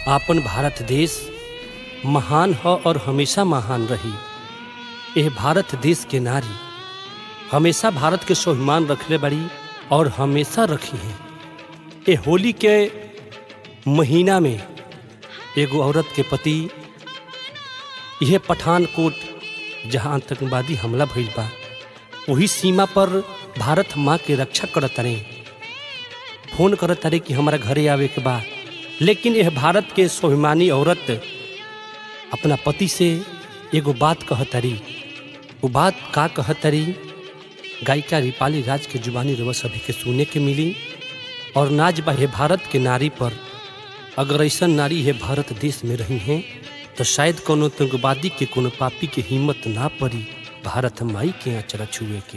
आपन भारत देश महान ह और हमेशा महान रही यह भारत देश के नारी हमेशा भारत के स्वाभिमान रखले बड़ी और हमेशा रखी हैं ये होली के महीना में एगो औरत के पति यह पठानकोट जहाँ आतंकवादी हमला भइल बा वही सीमा पर भारत माँ के रक्षा करत रहे फोन करत रहे कि हमारा घरे आवे के बा लेकिन यह भारत के स्वाभिमानी औरत अपना पति से एगो बात कहतरी वो बात का कहतरी गायिका रिपाली राज के जुबानी रवस अभी के सुने के मिली और नाज बा हे भारत के नारी पर अगर ऐसा नारी है भारत देश में रही हैं तो शायद कोनो आतंकवादी के कोनो पापी के हिम्मत ना पड़ी भारत माई के आचरा छुए के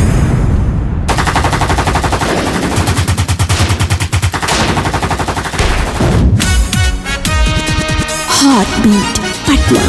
Heartbeat Patna.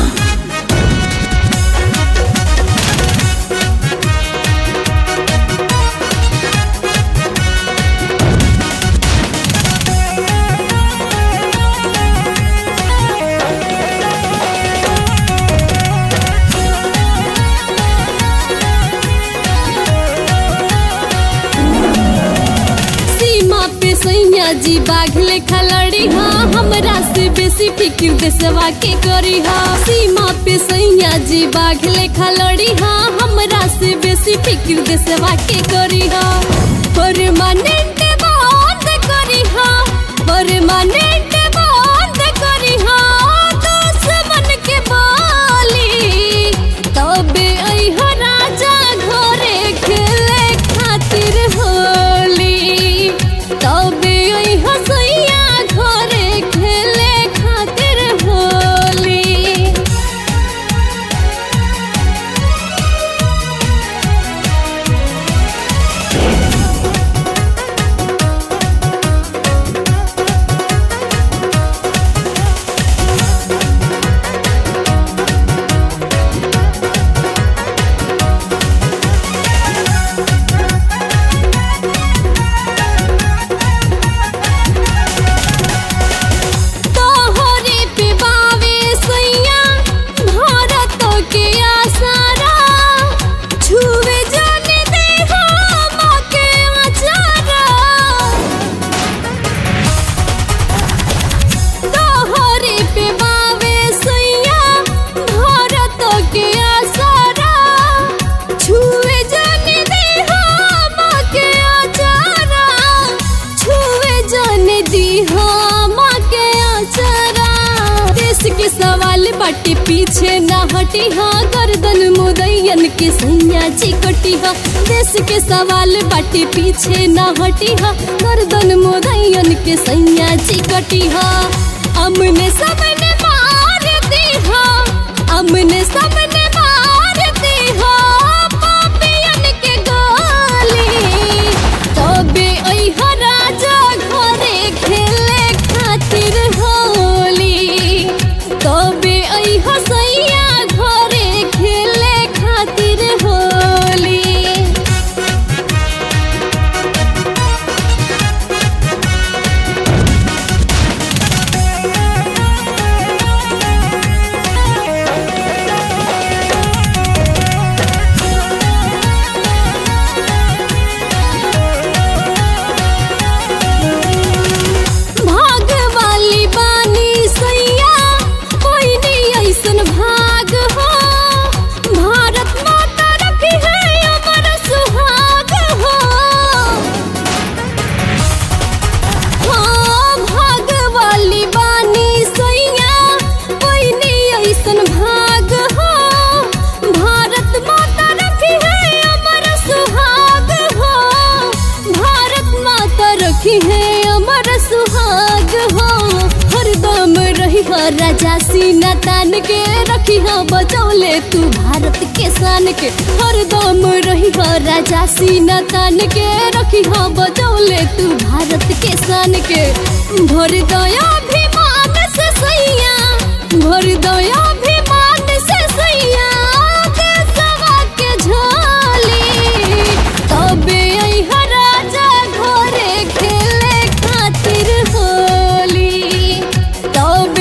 सीमा पे सैया जी बाघ लेखा लड़ी हाँ हमरा से बेसी फिक्र देशवा के करी हाँ सीमा पे सैया जी बाघ लेखा लड़ी हाँ हमरा से बेसी फिक्र देशवा के करी हाँ परमानेंट बंद करी हाँ परमानेंट बंद करी हाँ दुश्मन के बाली तबे अइहा राजा घरे खेले खातिर होली तबे अइहा सैया घरे खेले खातिर होली तोहरे पे बावे सैया भारत के आसारा छुवे जाने दे हम के आचारा तोहरे पे बावे सैया भारत के आसारा छुवे जाने दे हम के आचारा छुवे जाने दी हम के आचारा देश के सवाल बाटे पीछे ना हटी हाँ गर्दन मुदैयन के सैया चिकटी हाँ देश के सवाल बाटे पीछे ना हटी हाँ गर्दन मुदैयन के सैया चिकटी हाँ अमने सबने मार दी हाँ अमने सबने मार दी हाँ पापियन के गाली तबे अइहा राजा घरे खेले खातिर होली तबे अइहा सैया घरे खेले खातिर होली भाग वाली बानी सैया कोई नहीं ऐसन भाग हो भारत माता रखी है अमर सुहाग हो हाँ भाग वाली बानी सैया कोई नहीं ऐसन भाग हो भारत माता रखी है अमर सुहाग हो भारत माता रखी है अमर सुहाग हो हरदम रही हो राजा सीना तान के रखी हो बचौले तू भारत के शान के हरदम रही हो राजा सीना तान के रखी हो बचौले तू भारत के शान के भर दया अभिमान से सैया भर दया अभिमान से सैया देशवा के झोली तबे अइहा राजा घरे खेले खातिर होली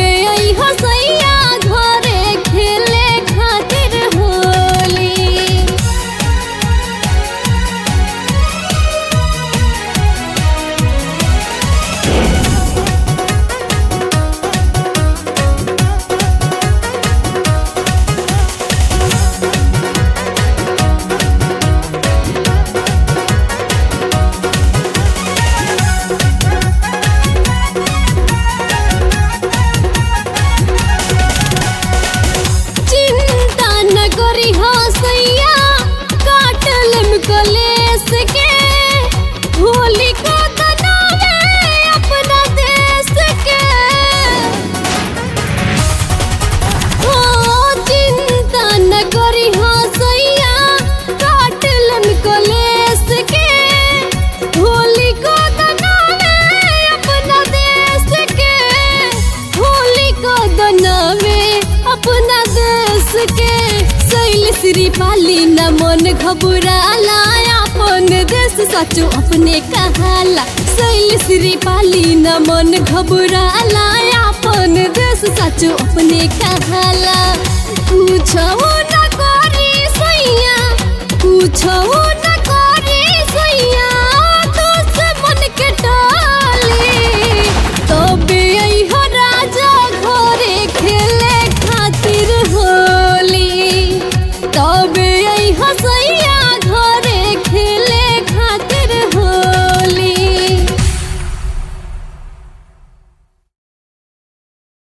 घबराला अपन देश सचो अपने कहाला शैल श्री पाली न मन घबराला अपन देश सचो अपने कहाला पूछो न करी सैया पूछो